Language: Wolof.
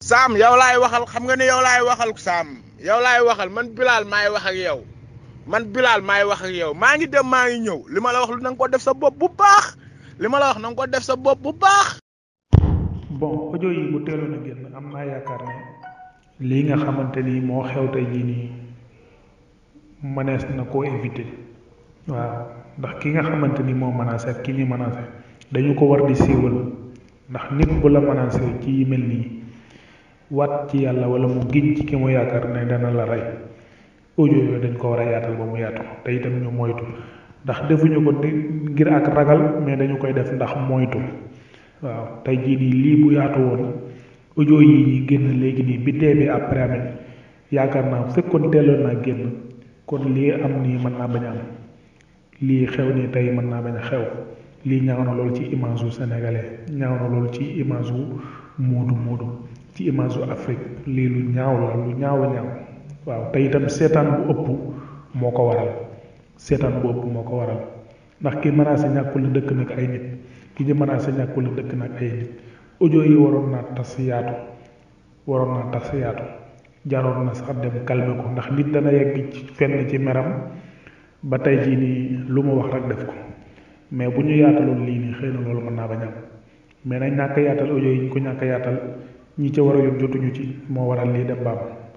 Sam yow laay waxal xam nga ne yow laay waxal Sam yow laay waxal man Bilal maay wax ak yow man Bilal maay wax ak yow maa ngi dem maa ngi ñëw li ma la wax lu na nga ko def sa bopp bu baax li ma la wax na nga ko def sa bopp bu baax. bon audio yi bu teeloon a génn am naa yaakaar ne lii nga xamante ni moo xew tey jii nii mënees na koo éviter waaw ndax ki nga xamante ni moo menacé ak ki ñu menacé dañu ko war di siiwal ndax nit bu la menacé ci yi mel nii wat ci yàlla wala mu giñ ci ki mu yaakaar ne dana la rey audio yooyu dañ ko war a yaatal ba mu yaatu te itam ñu moytu ndax defuñu ko ngir ak ragal mais dañu koy def ndax moytu waaw tey jii nii lii bu yaatu woon audio yi ñi génn léegi nii bi dee bi après amee yaakaar naa fekkoon teeloon naa génn kon lii am nii mën naa bañ a am lii xew nii tey mën naa bañ a xew lii ñaaw na loolu ci image wu sénégalais ñaaw na loolu ci image wu moodu moodu ci image wu Afrique lii lu ñaaw la lu ñaaw a ñaaw waaw te itam seetaan bu ëpp moo ko waral seetaan bu ëpp moo ko waral ndax ki menacé ñàkkul la dëkk nag ay nit ki ñu menacé ñàkkul la dëkk nag ay nit audio yi waroon naa tas yaatu waroon naa tas yaatu jaroon na sax dem calmer ko ndax nit dana yegg ci fenn ci meram ba tey jii nii lu mu wax rek def ko mais bu ñu yaataloon lii nii xëy na loolu mën naa bañ am mais nañ ñàkk yaatal audio yi ñu ko ñàkk yaatal ñi ca war a yóbbu jotuñu ci moo waral lii dem baam